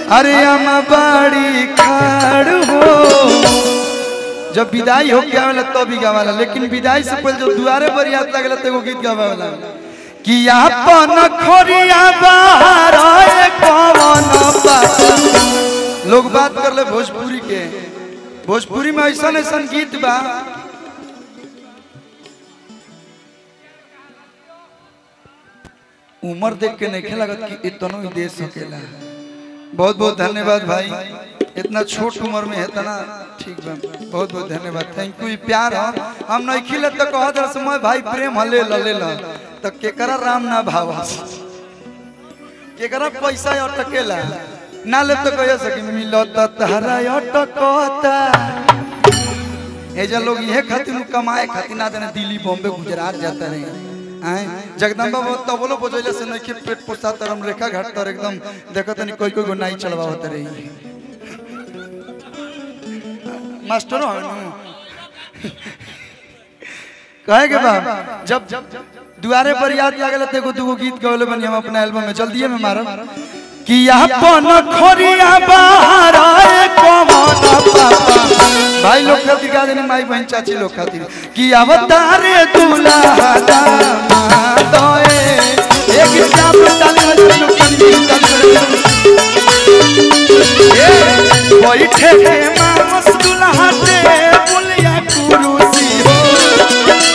अरे हम बाड़ी खाड़ हो जब विदाई हो के आवेला तब भी गावाला लेकिन विदाई से पहले जब दुआरे पर याद लागला तो एगो गीत गावाला कि आपन खोरिया बाहर आए कौन बात लोग बात कर ले भोजपुरी के भोजपुरी में ऐसा ऐसा गीत बा उम्र देख के नहीं लागत कि इतनो ही दे सकेला बहुत बहुत धन्यवाद भाई इतना छोट उम्र में है इतना ठीक बा बहुत बहुत धन्यवाद थैंक यू प्यार हम हम नहीं खिले तो कह दर समय भाई प्रेम हले लले ल तो केकरा राम ना भाव केकरा पैसा अटकेला ना ले तो कह सके मिलत तहरा अटकता एजा लोग ये खातिर कमाए खातिर ना देने दिल्ली बॉम्बे गुजरात जाता रहे आए जगदम्बा बहुत तबलो बजैले से नहीं पेट पोसा तरम रेखा घाट तर एकदम देखो तनी कोई कोई गो नाई चलवा होते रही मास्टर हो नु कहे के बाप जब दुआरे पर याद लागल त एगो दूगो गीत गौले बनी हम अपना एल्बम में जल्दी में मारब कि अपन खोरिया बाहर आए कौन पापा भाई लोग खातिर गा देनी माई बहन चाची लोग खातिर कि अवतारे दूल्हा दोए एक चाप डाले लोग कनी बैठे के मामस दूल्हा दे बुलिया कुरुसी हो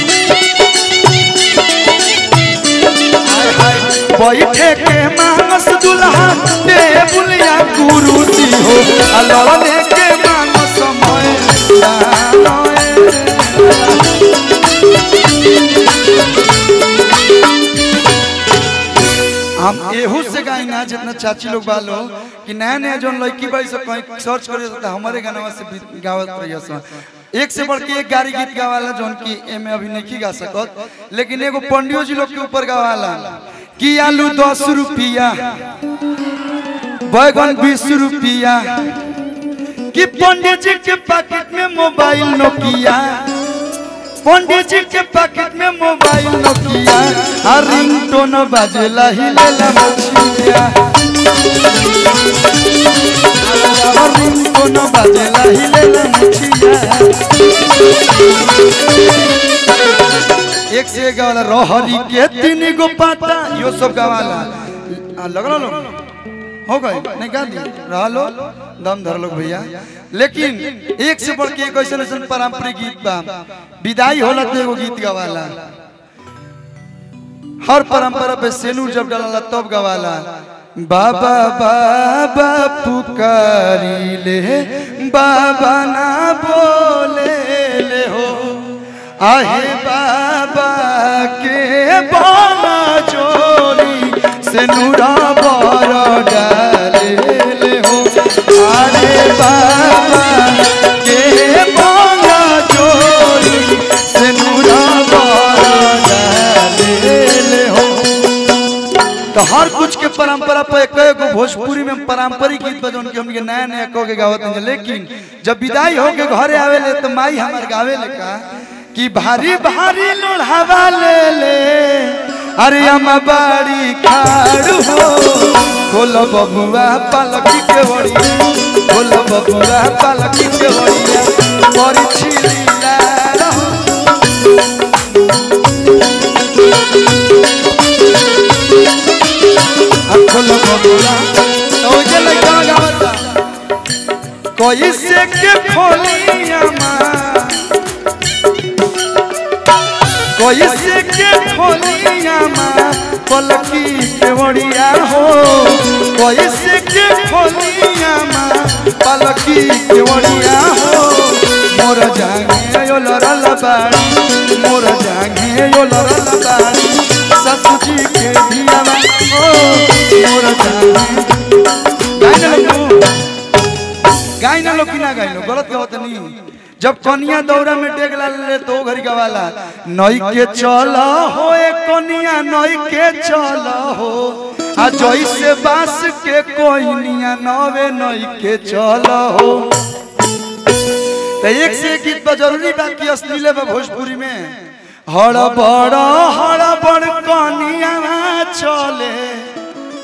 बैठे के मानस दुल्हा दे बुलिया कुरुसी हो अलवने के मानस समय हम एहू से गाई ना जितना चाची लोग बालो कि नया नया जोन लड़की बाई से कहीं सर्च करे तो हमारे गाना से भी गावत रहिए सन एक से बढ़ के एक गाड़ी गीत गावाला जोन की एमे अभी नहीं गा सकत लेकिन एगो पंडियो जी लोग के ऊपर गावाला कि आलू दस रुपया बैगन बीस रुपया कि पंडित जी के पैकेट में मोबाइल नोकिया पंडित जी के पैकेट में मोबाइल नोकिया हर रिंगटोन बाजेला हिलेला मछिया हर रिंगटोन बाजेला हिलेला मछिया एक से एक गावाला रोहरी के तीन गो पाता यो सब गावाला आ, लगलो लोग हो गए नहीं गा दी रहा लो दम धर लो भैया लेकिन एक से बढ़ के एक ऐसा ऐसा पारंपरिक गीत बा विदाई होला तो एगो गीत गवाला हर परंपरा पे सेनूर जब डाला तब गवाला बाबा बाबा पुकारी ले बाबा ना बोले ले हो आहे बाबा के बाला चोरी से नूरा बर डाले ले हो अरे बाबा के बाला चोरी से नूरा बर डाले ले हो तो हर कुछ के परंपरा पे कई गो भोजपुरी में पारंपरिक गीत बजौन के हमके नया नया कह के गावत हैं लेकिन जब विदाई हो के घरे आवे ले तो माई हमार गावे ले का कि भारी भारी लोढ़ावा ले ले अरे हम बाड़ी खाड़ हो खोल बबुआ पालकी के बड़िया खोल बबुआ पालकी के बड़िया बड़ी छिलीला रहो खोल बबुआ तो जे लइका गावता कोई से के खोलिया मां कोई से के खोलिया माँ पलकी के बड़िया हो कोई से के खोलिया माँ पलकी के बड़िया हो मोर जागे यो लरल बाड़ी मोर जागे यो लरल बाड़ी ससु जी के धिया हो मोर जागे गाय ना लोग गाय ना लोग की ना गाय लो गलत गलत नहीं जब कनिया दौरा में डेग ला ले तो घरी गवाला नई के चल हो ए कनिया नई के चल हो आ जैसे बास के कोइनिया नवे नई के चल हो तो एक से एक गीत बा जरूरी बात की अश्लीले बा भोजपुरी में हड़ बड़ हड़ बड़ कनिया चले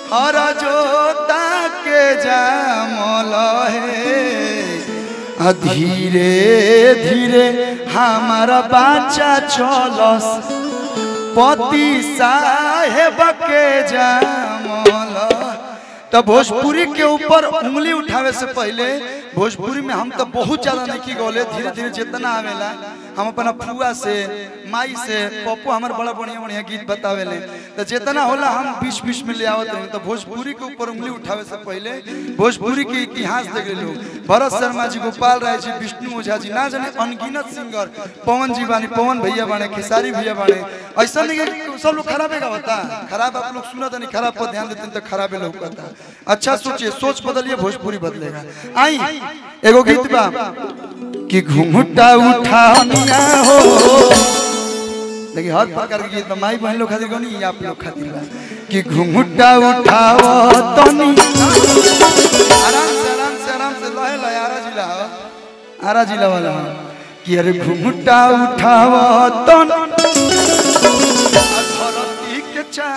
और जोता के जामल है आ धीरे धीरे हमारा बच्चा चलस पति साहेब के जामल तो भोजपुरी के ऊपर उंगली उठावे से पहले भोजपुरी में हम तो बहुत ज्यादा नहीं गौले धीरे धीरे जितना आवेला हम अपना फुआ से माई से पप्पू हमारे बड़ा बढ़िया बढ़िया गीत बतावे ले तो जितना होला हम बीच बीच में ले आवत रही तो भोजपुरी के ऊपर उंगली उठावे से पहले भोजपुरी के इतिहास देख लोग भरत शर्मा जी गोपाल राय जी विष्णु ओझा जी ना जाने अनगिनत सिंगर पवन जी बानी पवन भैया बाने खेसारी भैया बाने ऐसा नहीं कि सब लोग खराबे का बता खराब आप लोग सुना नहीं खराब पर ध्यान देते हैं तो खराबे लोग कहता अच्छा सोचिए सोच बदलिए भोजपुरी बदलेगा आई एगो गीत बा कि घुंघटा उठानिया हो देखिए हर प्रकार के गीत बा माई बहन लोग खातिर गनी आप लोग खातिर बा कि घुंघटा उठाव तनी आराम से आराम से आराम से लहे लहे आरा जिला हो आरा जिला वाला हो कि अरे घुंघटा उठाव तन धरती के चा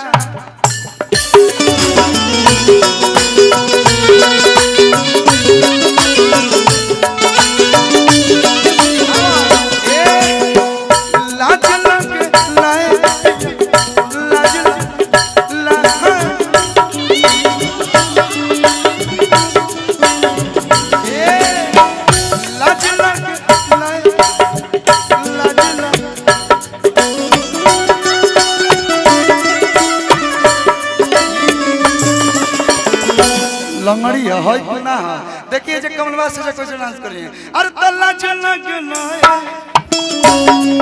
लाज लग लाए लाज लग ए लाज लग लाए लाज लग लंगड़ी है है कि ना है देखिए जे कमलवा से जे कैसे डांस कर रही है अरे तल्ला चला गया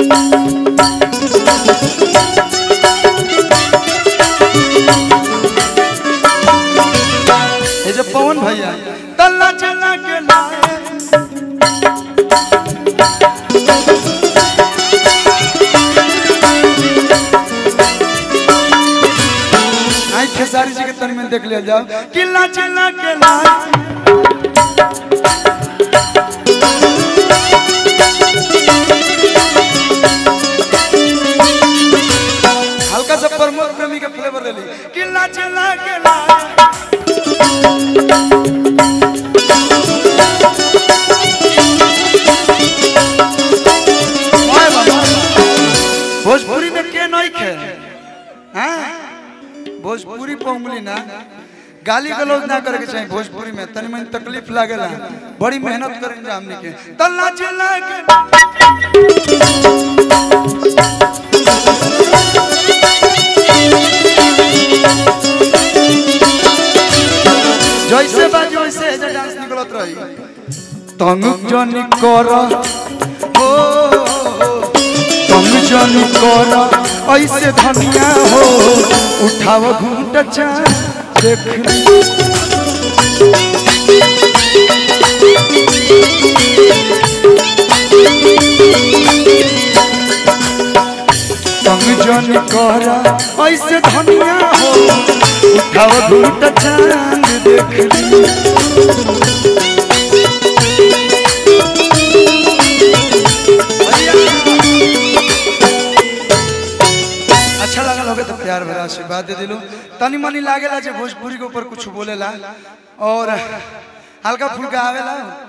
ये जो पवन भैया तल्ला चला गया आई खेसारी जी के तन में देख लिया जाओ किला चला के ला हल्का सा प्रमोद प्रेमी के फ्लेवर ले ली किला चला के ला ओए बाबा, भोजपुरी में के नहीं खे हैं भोजपुरी पे उंगली ना गाली गलौज ना करे के चाहिए भोजपुरी में तनी मनी तकलीफ लागेला बड़ी मेहनत करें जा हमने के तल्ला चला के जैसे बाजी वैसे एजे डांस निकलत रही तंग जनी कर हो तंग जनी कर ऐसे धनिया हो उठाव घूंट चा देख तंग जनी कर ऐसे धनिया हो उठाव घूंट चांद देख ली अच्छा लगल होगे तो प्यार भरा आशीर्वाद दे दिलो तनी मनी लागेला जे भोजपुरी के ऊपर कुछ बोलेला और हल्का फुल्का आवेला